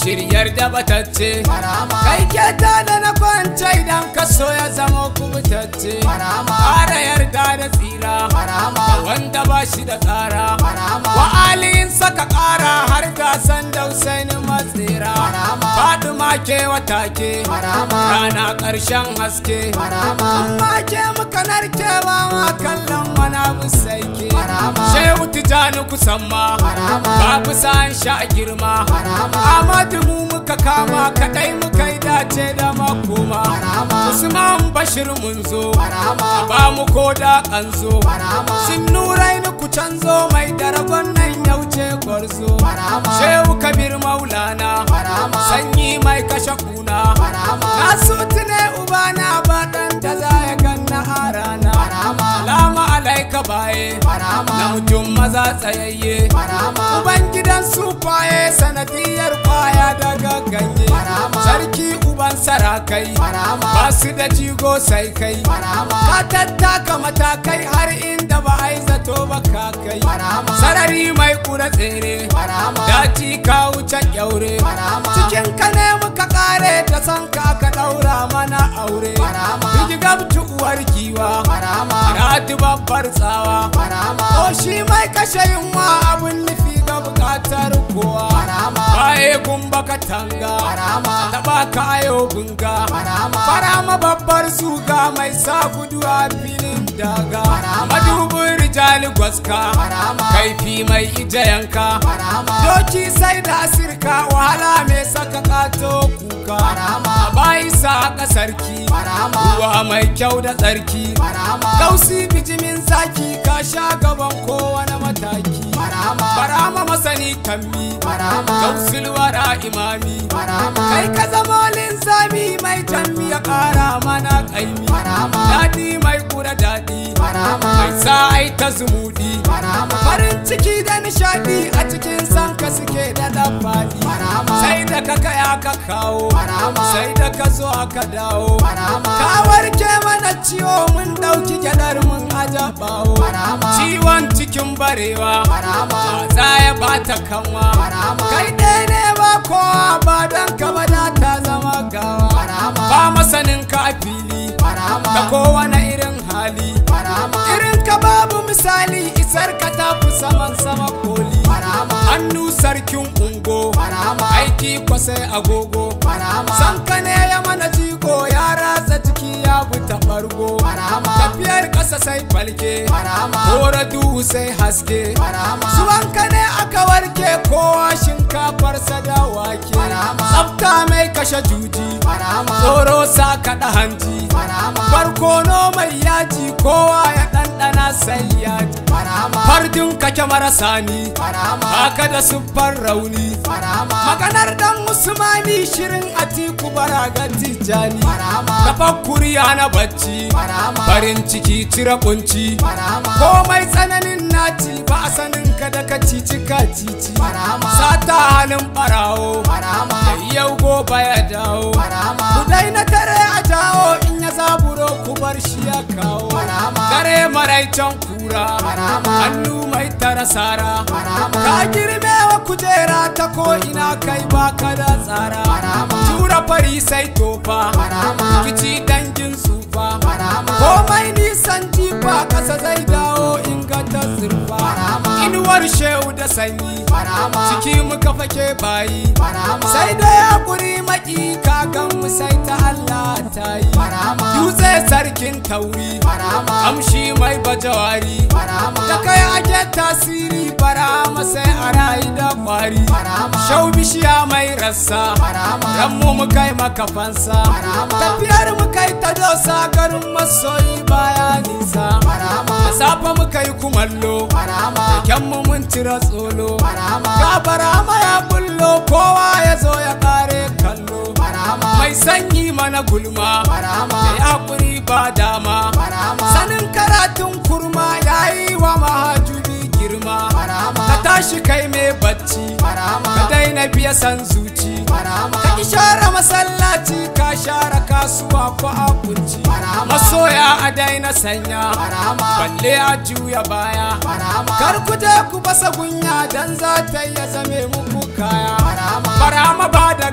shiryar da batacce Barama. kai kyauta da na kwance idan ka so ya zama kubutacce Barama. ƙara yarda da tsira Barama. wanda ba shi da tsara Barama. wa aliyin saka ƙara har gasan da Husaini matsira Barama. Fatima ke wata ke Barama. rana ƙarshen haske Barama. amma ke muka narkewa ma kallon wani abu sai ke Barama. shehu tijani kusan ma Barama. babu sa'an sha girma Barama. Amadu mu muka kama kadai muka yi dace da makoma Barama. Usman Bashir mun zo Barama. ba mu ko da kanzo Barama. sun nurai ni ku canzo mai daragon nan ya wuce gwarzo Barama. Shehu Kabir Maulana Barama. sanyi mai kashe kuna Barama. na sutu ne ubana ba dan da za ya ganna a rana Barama. Salamu alaika baye Barama. na mutum maza tsayayye Barama. Uban gidan su kwaye sanadiyar kwaya daga ganye Barama. Sarki uban sarakai Barama. ba su da jigo sai kai Barama. Ka tattaka matakai har inda ba a yi zato ba ka kai Barama. Sarari mai kura tsere Barama. Daji ka wuce kyaure Barama. Cikin ka ne muka kare da san ka ka daura mana aure Barama. Rigigabtu uwar giwa Barama. Ratu babbar tsawa Barama. Ko shi mai kashe yunwa abun nufi ga bukatar kowa Barama. Baye gumba katanga Barama. Taba ka ayo gunga Barama. Farama babbar zuga mai sa gudu a filin daga Barama. Madubin rijali gwaska Barama. Kaifi mai ija yanka Barama. Doki sai da sirka wahala mai saka kato kuka Barama. Bayi sa sarki Barama. Ruwa mai kyau da tsarki Barama. Gausi bijimin zaki ka sha gaban kowane mataki Barama. Barama masani kammi Barama. Gausul wara imami Barama. Kai ka zama linzami mai tammi ya kara mana kaimi Barama. Daɗi mai kura daɗi Barama. Mai sa ai ta zumudi Barama. Farin ciki da nishadi a cikin sanka suke da ɗafaɗi Barama. Sai da ka kaya ka kawo Barama. Sai da ka zo aka dawo Barama. Ka warke mana ciwo mun ɗauki gyaɗar mun aja bawo Barama. Ciwon cikin barewa Barama. Za ya bata kanwa Barama. Kai ɗaya ne ba kowa ba don ka bada ta zama gawa Barama. Ba masanin ka a fili Barama. Da kowane irin hali Barama. Irin ka babu misali isar ka tafi saman sama koli Barama. Hannu sarkin ungo Barama. Aiki kwasai agogo Barama. San ka ne ya mana jigo ya ratsa jiki ya buta bargo Barama. Tafiyar ƙasa sai falke Barama. Kora duhu sai haske Barama. Zuwan ka ne aka warke kowa shinkafar da wake Barama. Tsafta mai kashe juji Barama. Tsoro sa kaɗa hanji Barama. Barkono mai yaji kowa ya ɗanɗana sai yaji Barama. Fardin kake marasa ni Barama. Haka da siffar rauni Barama. Maganar dan Usmani shirin Atiku Baraga Tijjani Barama. Tafakkuri na bacci Barama. Farin ciki cire kunci Barama. Komai tsananin naci ba a sanin ka da ka cici ka cici Barama. Sata halin barawo Barama. Da yau gobe ya dawo Barama. Ku daina tare a jawo in ya zaburo ku bar shi ya kawo Barama. Dare maraicen kura Barama. Hannu mai tara sara Barama. Ka girme wa kujera ta ko ina kai baka da tsara Barama. Tura fari sai tofa Barama. Kici dangin tsufa Barama. Komai nisan jifa kasa zai dawo in ga ta zurfa Barama. Inuwar shehu da sanyi Barama. Ciki muka fake bayi Barama. Sai da ya kuri maki kakan mu sai ta Allah ta yi Barama. Dutse sarkin tauri Barama. Kamshi mai bajawari Barama. Da kai ake tasiri barama sai a rayu da kwari Barama. Shau bishiya mai rassa Barama. Ranmu mu kai maka fansa Barama. Tafiyar mu kai ta dosa garin masoyi baya nisa Barama. Da safe mu kai kumallo Barama. Kyan mu mun cire tsolo Barama. Ga barama ya bullo kowa ya zo ya kare kallo Barama. Mai sanyi mana gulma Barama. Da ya kuri ba dama Barama. Sanin karatun kurma ya yi wa mahajubi girma Barama. Ka tashi kai mai bacci Barama. Ka daina biya san zuci Barama. Ka ki share masallaci ka share kasuwa ko a kunci Barama. Masoya a daina sanya Barama. Balle a juya baya Barama. Kar ku je ku basa gunya dan za ta iya zame muku kaya Barama. Barama ba da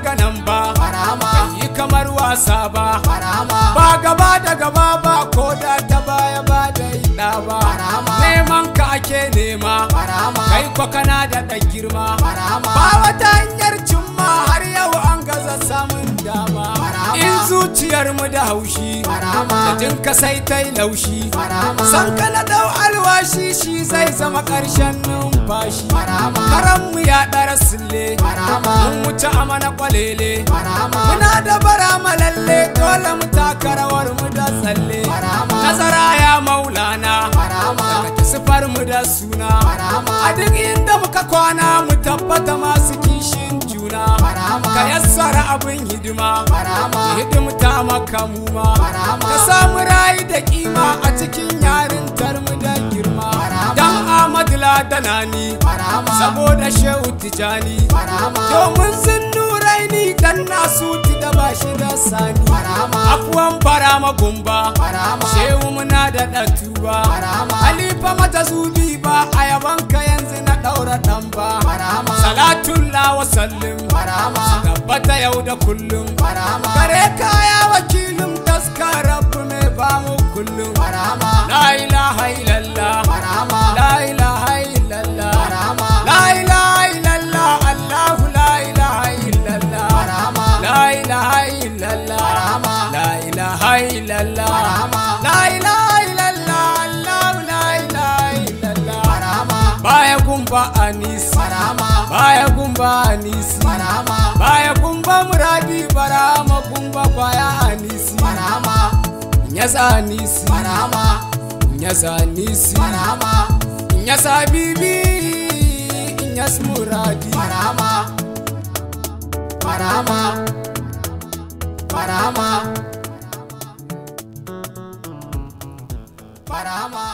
wasa ba barama ba gaba da gaba ba ko da ta baya ba da ida ba Barama. neman ka ake nema barama kai kwa kana da ɗan girma barama ba wata hanyar cimma har yau an gaza samun dama Barama. in zuciyar mu da haushi Barama. da jin ka sai ta yi laushi barama san ka na dau alwashi shi zai zama ƙarshen numfashi Barama. karan mu ya ɗara sille Barama. mun wuce amana kwalele barama muna da barama lalle dole mu taka rawar mu da tsalle Barama. nazara ya maulana barama daga sifar mu da suna Barama. a duk inda muka kwana mu tabbata masu kishin juna Barama. ka yassara abin hidima barama hidimta maka muma Barama. ka samu rayu da kima a cikin yarintar mu da girma Barama. dan Ahmad Ladanani barama saboda Shehu Tijani barama domin sun nurai ni dan nasu ti da ba shi da sani barama afuwan fara magumba barama shehu muna da ɗatuba Barama. halifa mata zubi ba a yabanka yanzu na ɗaura ɗan ba Barama. salatullah wa sallim barama tabbata yau da kullum barama kare kaya wakilin taska rabu mai ba mu kullum barama la ilaha illallah barama la ilaha illallah barama la ilaha illallah allahu la ilaha illallah barama La ilaha illallah Barama. La ilaha illallah Barama. La ilaha illallah Allah la ilaha illallah barama Baya gumba anisi barama Baya gumba anisi barama Baya gumba muradi barama gumba baya anisi barama Nyasa anisi barama Nyasa anisi barama Nyasa bibi Nyas muradi barama barama barama barama